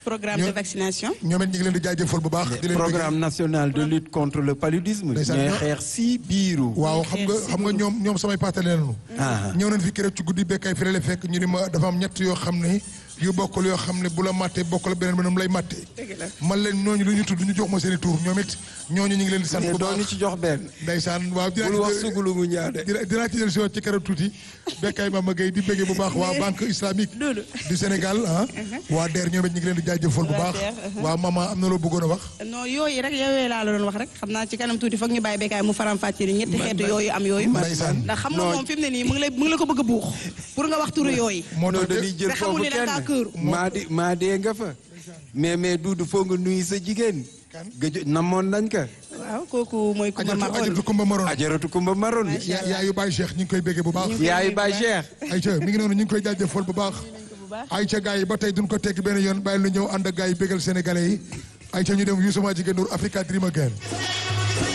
programme de vaccination. ñoom it ñu ngi leen di jaajëfal bu baax. di leen programme national de lutte contre le paludisme. Ndeysaan, mais ñoo- xeex si biiru. waaw xam nga xam nga ñoom ñoom samay partenaire lañu. Ah. ñëw nañ fi keroog ci guddi bekkay fi la fekk ñu ni ma dafa am ñett yoo xam ne yu bokkul yoo xam ne bu la màttee bokkul beneen beneen lay màttee. dëgg la. man leen ñooñu lu ñu tudd ñu jox ma seen i tur ñoom it ñooñu ñu ngi leen di sant mais bu doo ñu baax. ci jox benn. ndeysaan waaw dinaa bul ci wax jël- sugulu mu ñaade. dina dinaa ci jël si waat ci keroog tuuti bekkay Mama Gueye di bëggee bu baax waa banque islamique Loolu. du Sénégal ah. waa DER ñoom it ñu ngi leen di jaajëfal bu Waa baax. DER, uh-huh. waa maman am na loo bëggoon a wax. non yooyu rek yooyu laa la doon wax rek xam naa ci kanam tuuti foog ñu bàyyi béykat mu faram fàcce ni ñetti xeetu yooyu am yooyu. Ndeysaan. ndax xam nga Non. moom fi mu ne nii mu ngi lay mu ngi la ko bëgg a buux pour nga wax turu yooyu. moo non tax dañuy jël te xamul foofu ni da ngaa këru. kenn. maa di maa dee nga fa. mais mais Duudu foo nga nuyu sa jigéen. gëj namoon nañ ka. waaw kooku mooy Kumba ajatu Marone. ajatu Kumba Maroon. ajaratu Kumba Maroon. yaa yaayu Baye Cheikh ñu ngi koy bëggee bu baax. yaayu Baye Cheikh. Aïcha mi ngi noonu ñu ngi koy jaajëfal bu baax. bu baax. Aïcha gars yi ba tey duñ ko tekki benn yoon bàyyi lu ñëw ànd ak gars yi bégal sénégalais yi Aïcha ñu dem Youssou jigéen Ndour Africa Dream Again